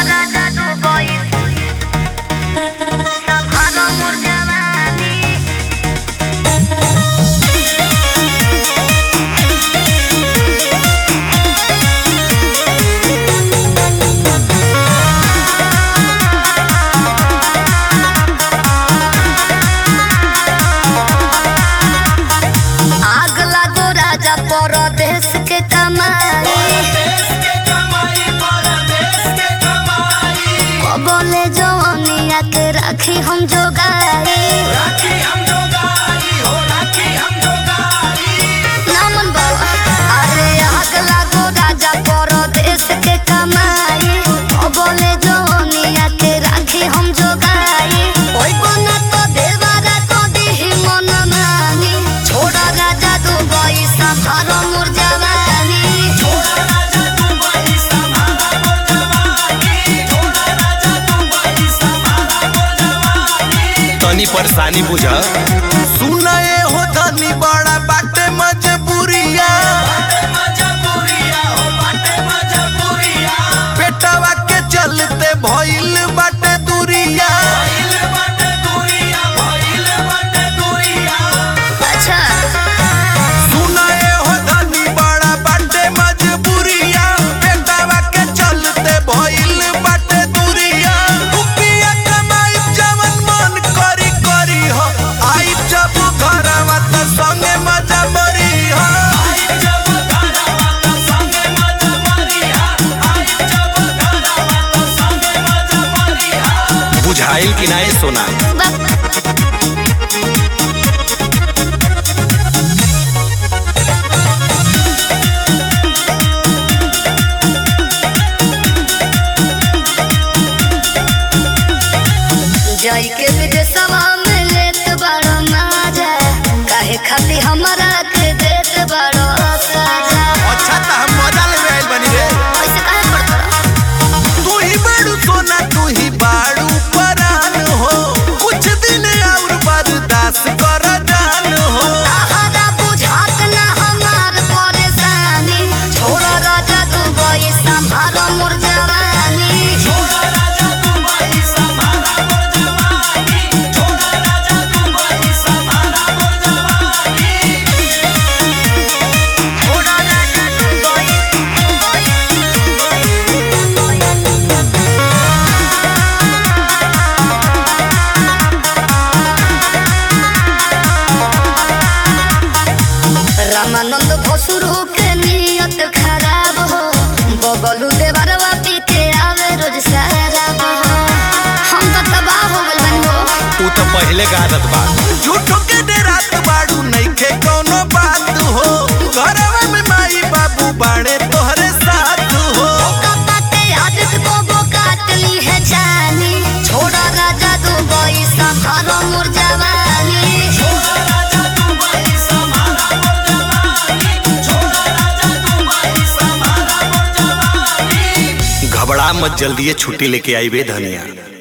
राजा Dubai संभालो मोर जवानी आग लागो राजा परदेश के कमाई बोले जवानिया के राखी हम जोगाई नमन बाबा अरे आग लागो राजा परदेश के कमाई बोले जवानिया के राखी हम जोगाई ओई बना तो देवारा को दिही मन मानी छोड़ा राजा दुबई संभारो मोर जवानी तनी परेशानी बुझ सुनाए हो धनी बड़ा बाटे मजबूरिया पेटवा के चलते भइल बाटे दूरिया अच्छा सुनाए हो धनी बड़ा बाटे मजबूरिया पेटवा के चलते भइल बाटे दूरिया रुपया कमाई जवन मन करी करी हो आई जब घरवा त संगे मजा मरी हो बुझाइल कि नाय सोना बस जाई के विदेशवा में लेत बड़ो माजा काहे खाती हमरा के देत बड़ो साजा अच्छा त हम मजा लेवे आइल बनी रे ऐसे काहे पड़त तू ही बाड़ू सोना तू ही बाड़ू परान हो कुछ दिन और बर्दाश्त कर जान हो आहारा बुझात ना हमार परेशानी छोड़ राजा दुबई संभालो मोर जवानी छोड़ राजा दुबई रामानंद भसुरु के नियत खराब हो बबलू देवरवा पी के आवे रोज शराब हो हम तो तबाह हो गइल बानी हो तू तो पहले का आदत बा झूठो के डेरात बाड़ू नइखे कोनो बात हो घरवा में माई बाबू बाड़े तोहरे साथ हो कपाते आदत को वो काट ली है जानी छोड़ा राजा दुबई संभालो मोर जवानी घबरा मत जल्दी छुट्टी लेके आई बे धनिया